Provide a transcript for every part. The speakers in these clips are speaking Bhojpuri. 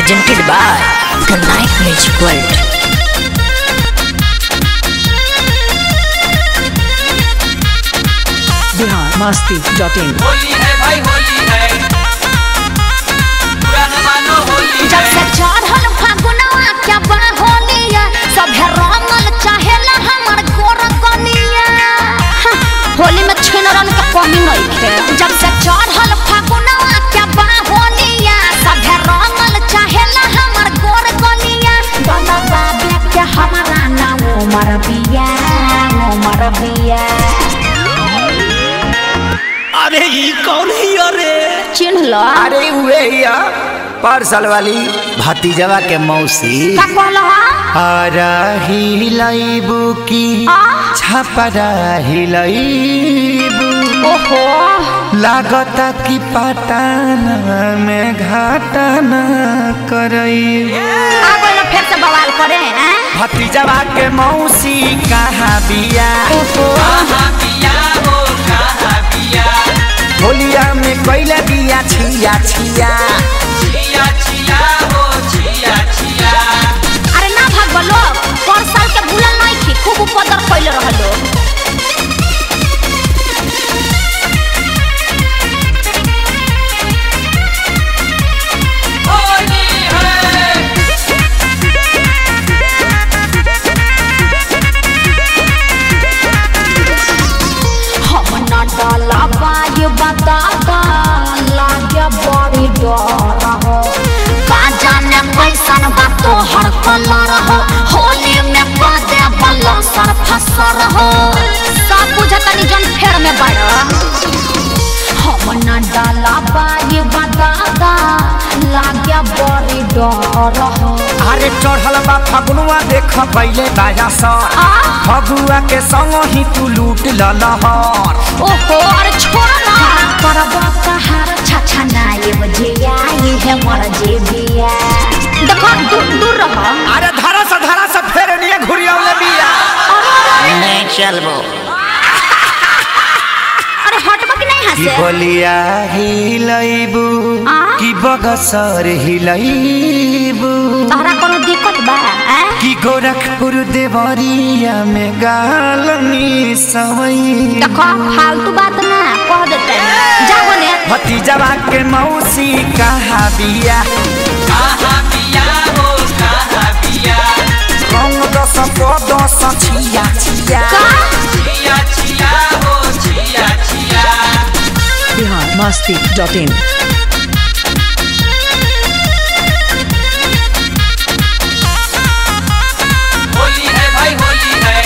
presented by the Night Rich World. Bihar Masti dot in Holi है भाई होली है पुराना मानो होली जब है से चढ़ल फागुनवा क्या बा होलिया सभे रंगल चाहेला हमर गोर कनिया हाँ, होली में छिनरन के कमी नहीं थे जब से चढ़ल फागुनवा क्या बा होलिया सभे रंगल चाहेला हमर गोर कनिया बाबा बाबे के हमारा नाम उमर बिया उमर बिया अरे ई कौन ही अरे चिन्ह लो अरे उहे हिया पार्सल वाली भतीजवा के मौसी का कहलो हरा हिलैबू की आ? छपरा हिलैबू ओहो लागता कि पटाना में घाटाना करई आ गइल फिर से बवाल करे हैं भतीजवा के मौसी कहाँ बिया कहाँ पिया हो कहाँ पिया होलिया में कैले बिया छिया छिया छिया छिया हो छिया छिया अरे ना भाग लोग पर साल के भूलल नहीं थी खूब उपदर कैले रह लोग होली है हम ना डाला बाय बताता लागे बड़ी डर हो का जाने कैसन बा तोहर कलर हो होली में कदे बल्ला सर फसर हो सब बुझतनी जन फेर में बड़ा हम न डाला बाई बताता लागे बड़ी डर हो अरे चढ़ल बा फगुआ देख पहले बाजा सा आ? फगुआ के संग ही तू लूट ललहर ओहो अरे छोड़ ना करबा कहार छछा नाये बजिया ये है मर जेबिया देखो दूर दूर रहो अरे धरा से धरा से फेर लिए घुरियावले बिया नहीं चलबो अरे हटबा कि नहीं की हंसे बोलिया हिलैबू आ? की बगसर हिलैबू तहरा कोनो दिक्कत बा हैं? की गोरखपुर देवरिया में गालनी सवई देखो फालतू बात ना कह देते जाओ ने भतीजवा के मौसी कहाँ बिया कहाँ पिया हो कहाँ पिया रंग दस को दस छिया छिया का छिया छिया हो छिया छिया बिहार मस्ती डॉट इन होली है भाई होली है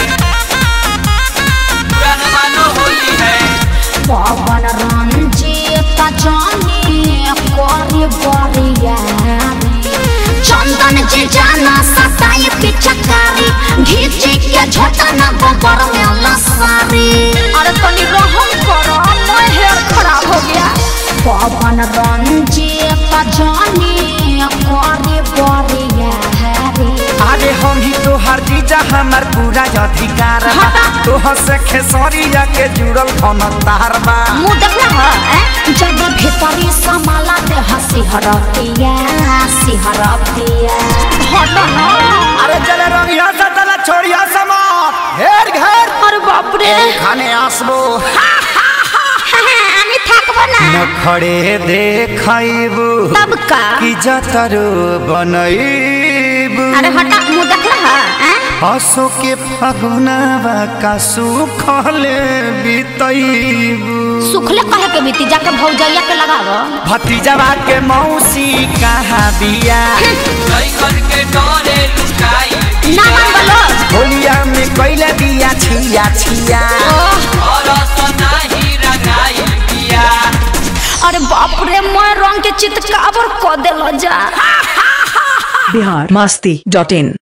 पुराना मानो होली है पवन रंजीत जानी करी बरिया चंदन जे जाना सताई पिचकारी घीचे के झटना गोबर में लसारी अरे तनी रहम करो मैं हेयर खराब हो गया पवन रंजीत जानी करी बरिया अरे हम ही तो हर जीजा हमार पूरा अधिकार बा तोहर से खेसरिया के जुड़ल धन तार बा मुंह देखना है हैं? जब भीतरी समाला ते हंसी हरतिया सिहरतिया हट ना अरे चले रंगिया से चले छोड़िया समात घेर घेर अरे बाप रे खाने आसबो আমি থাকবো না नखड़े देखैबू तब का कि जतरो बनैबू अरे हटा मुंह देखला है हसो के फगुनावा का सुखले बितैबू सुखले कहे के बीती जाके भौजैया के लगावो भतीजवा के मौसी कहाँ बिया लइकन के डरे लुकाई ना मान बोलो होलिया में कैले बिया छिया छिया और सनाही रंगाई पिया अरे बाप रे मैं रंग के चितकाबर क देलो जा बिहार मस्ती डॉट इन